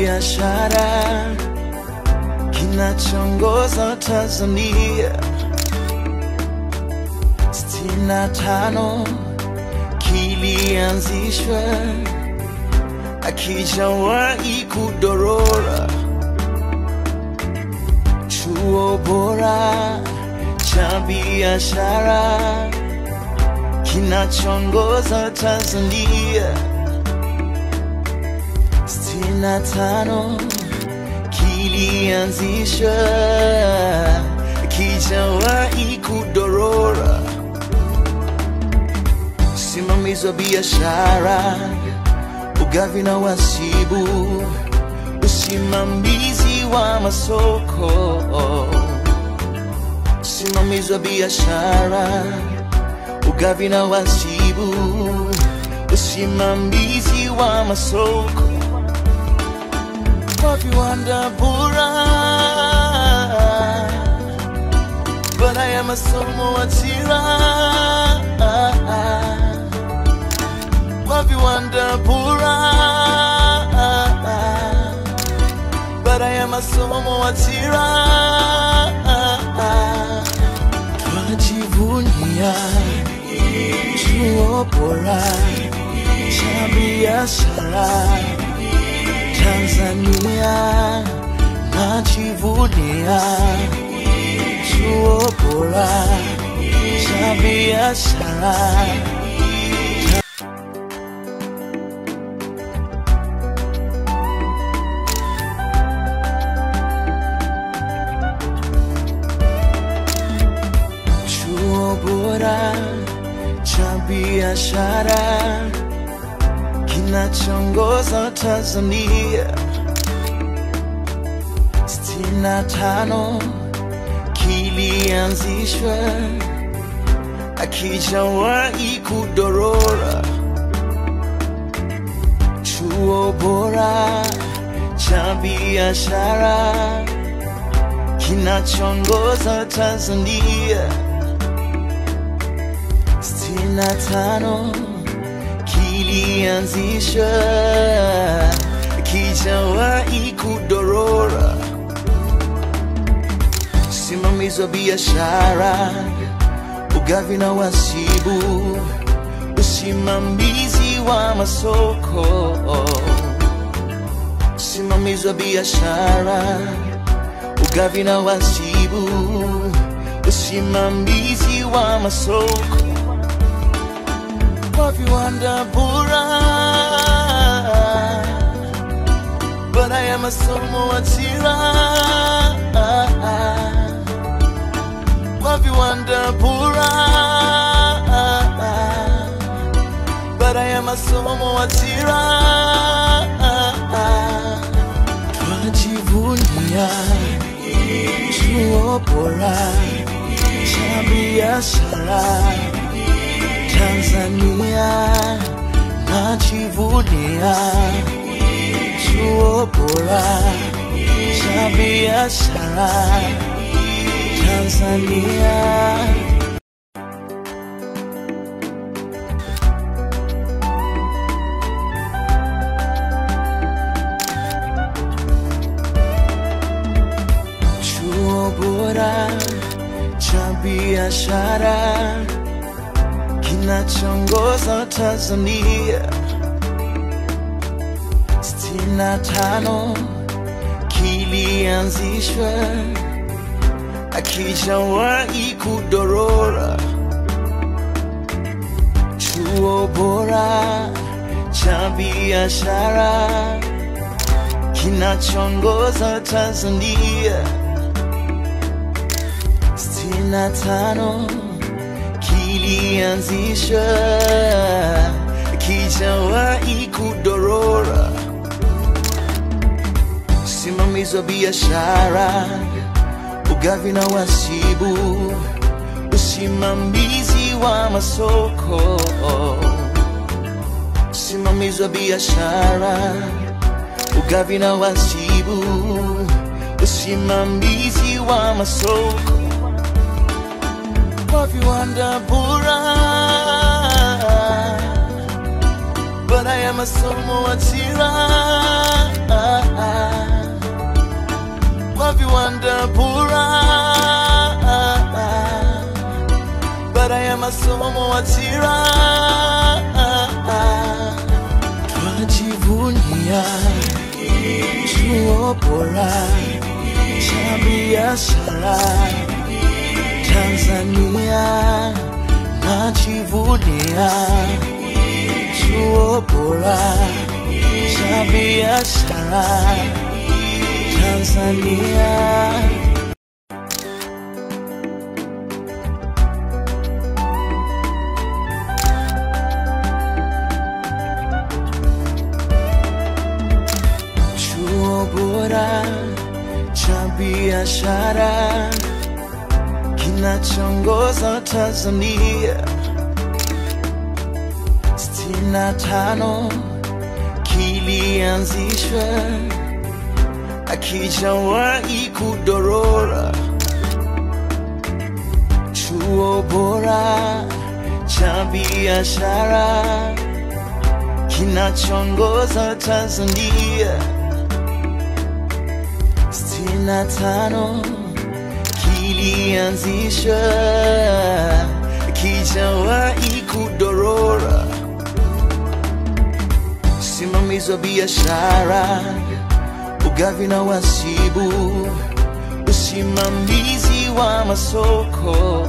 biashara kinachoongoza Tanzania. sitini na tano kilianzishwa, akijawahi kudorora. Chuo bora cha biashara kinachoongoza Tanzania. sitini na tano kilianzishwa, kijawahi kudorora. Usimamizi wa biashara, ugavi na wasibu, usimamizi wa masoko, usimamizi wa biashara, ugavi na wasibu, usimamizi wa masoko kwa viwanda bora, baada ya masomo ajira, kwa viwanda bora, baada ya masomo ajira, twajivunia chuo bora cha biashara Tanzania najivunia chuo bora cha biashara. Chuo bora cha biashara kinachoongoza Tanzania. sitini na tano kilianzishwa, akijawahi kudorora. Chuo bora cha biashara kinachoongoza Tanzania. sitini na tano kilianzishwa, kijawahi kudorora. Usimamizi wa biashara, ugavi na wasibu, usimamizi wa masoko, usimamizi wa biashara, ugavi na wasibu, usimamizi wa masoko kwa viwanda bora, baada ya masomo ajira, kwa viwanda bora, baada ya masomo ajira, twajivunia chuo bora cha biashara Tanzania najivunia chuo bora cha biashara Tanzania. Chuo bora cha biashara kinachoongoza Tanzania. sitini na tano kilianzishwa, akijawahi kudorora. Chuo bora cha biashara kinachoongoza Tanzania. sitini na tano kilianzishwa, kijawahi kudorora. Usimamizi wa biashara, ugavi na wasibu, usimamizi wa masoko, usimamizi wa biashara, ugavi na wasibu, usimamizi wa masoko kwa viwanda bora, baada baada ya masomo ajira kwa viwanda bora baada ya masomo ajira twajivunia chuo bora cha biashara Tanzania najivunia chuo bora cha biashara Tanzania. Chuo bora cha biashara kinachoongoza Tanzania sitini na tano kilianzishwa akijawahi kudorora. Chuo bora cha biashara kinachoongoza Tanzania sitini na tano kilianzishwa kijawahi kudorora. Usimamizi wa biashara, ugavi na wasibu, usimamizi wa masoko,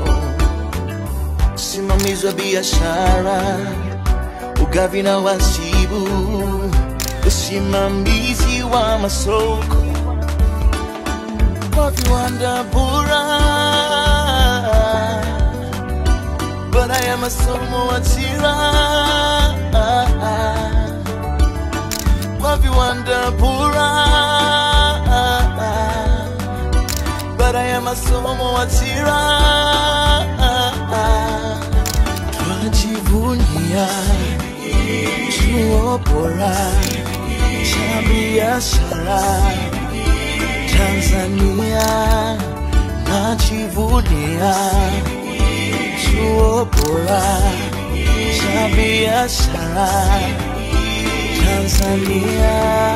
usimamizi wa biashara, ugavi na wasibu, usimamizi wa masoko kwa viwanda bora baada ya masomo ajira kwa viwanda bora baada ya masomo ajira twajivunia chuo bora cha biashara Tanzania najivunia chuo bora cha biashara Tanzania.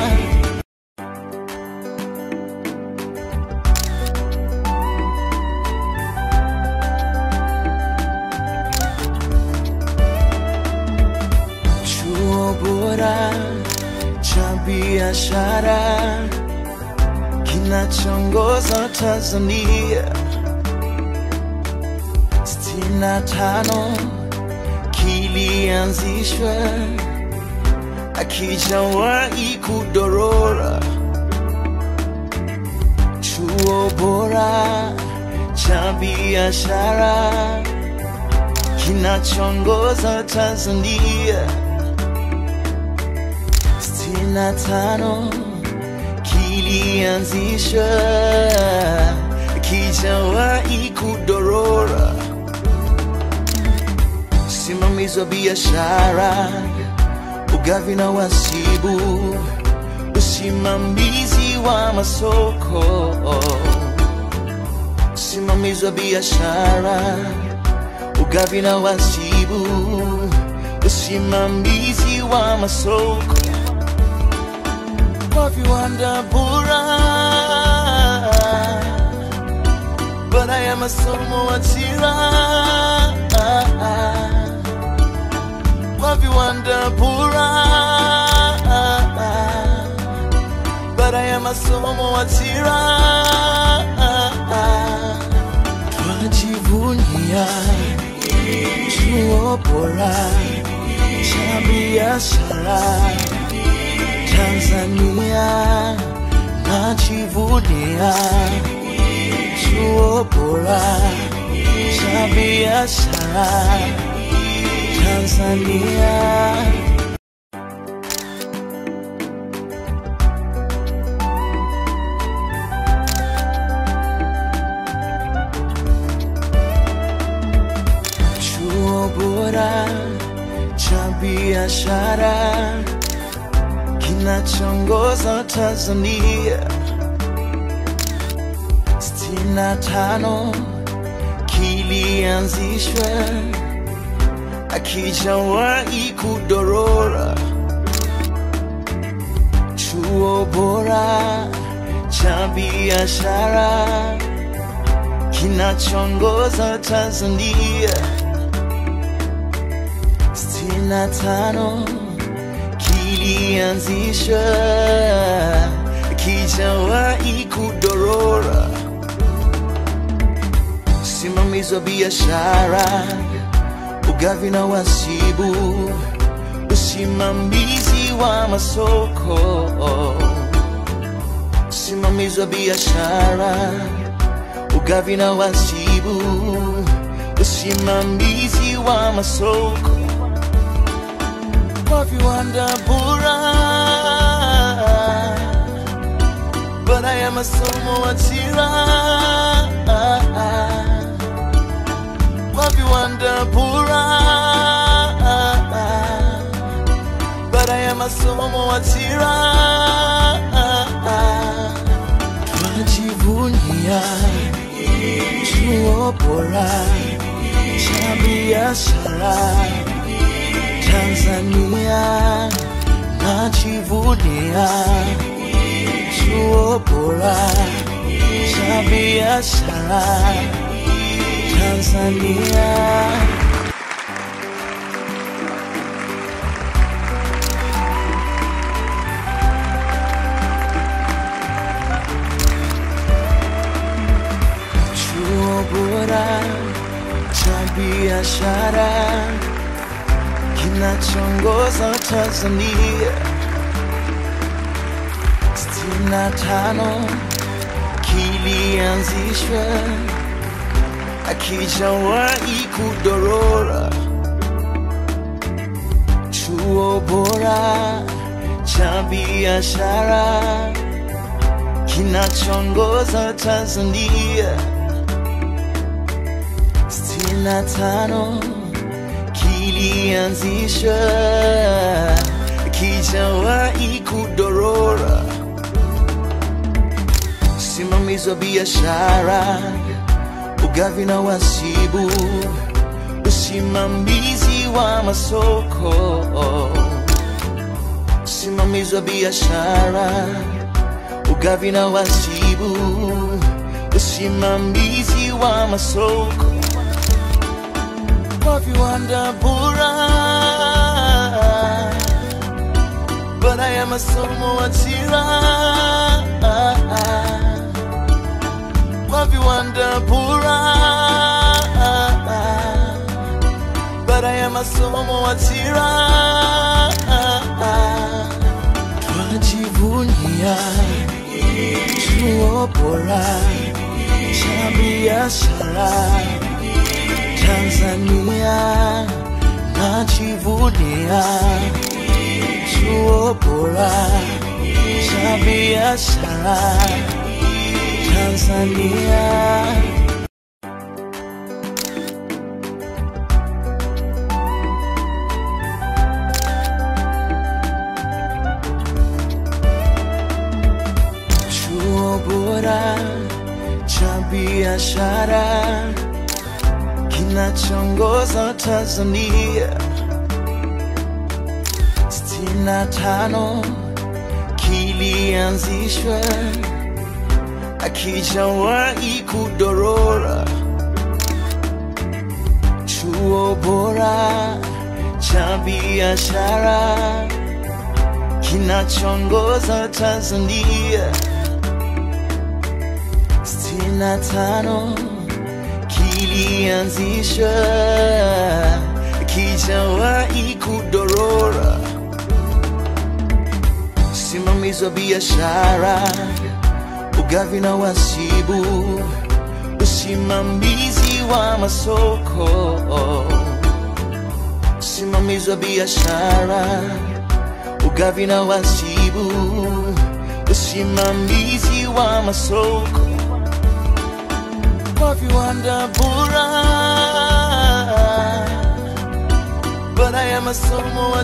Chuo bora cha biashara kinachoongoza Tanzania sitini na tano kilianzishwa akijawahi kudorora. Chuo bora cha biashara kinachoongoza Tanzania sitini na tano kilianzishwa kijawahi kudorora. Usimamizi wa biashara, ugavi na wasibu, usimamizi wa masoko, usimamizi wa biashara, ugavi na wasibu, usimamizi wa masoko kwa viwanda bora baada ya masomo ajira kwa viwanda bora baada ya masomo ajira twajivunia chuo bora cha biashara Tanzania najivunia chuo bora cha biashara Tanzania. Chuo bora cha biashara kinachoongoza Tanzania sitini na tano kilianzishwa akijawahi kudorora. Chuo bora cha biashara kinachoongoza Tanzania, sitini na tano kilianzishwa kijawahi kudorora. Usimamizi wa biashara, ugavi na wasibu, usimamizi wa masoko, usimamizi wa biashara, ugavi na wasibu, usimamizi wa masoko kwa viwanda bora, baada ya masomo ajira kwa viwanda bora, baada ya masomo ajira twajivunia chuo bora cha biashara Tanzania najivunia chuo bora cha biashara Tanzania. Chuo bora cha biashara kinachoongoza Tanzania, sitini na tano kilianzishwa akijawahi kudorora. Chuo bora cha biashara kinachoongoza Tanzania, sitini na tano kilianzishwa kijawahi kudorora. Usimamizi wa biashara, ugavi na wasibu, usimamizi wa masoko, usimamizi wa biashara, ugavi na wasibu, usimamizi wa masoko kwa viwanda bora, baada ya masomo ajira kwa viwanda bora, baada ya masomo ajira twajivunia chuo bora cha biashara Tanzania najivunia chuo bora cha biashara Tanzania. Chuo bora cha biashara kinachoongoza Tanzania, sitini na tano kilianzishwa akijawahi kudorora. Chuo bora cha biashara kinachoongoza Tanzania, sitini na tano kilianzishwa kijawahi kudorora. Usimamizi wa biashara, ugavi na wasibu, usimamizi wa masoko, usimamizi wa biashara, ugavi na wasibu, usimamizi wa masoko kwa viwanda bora, baada ya masomo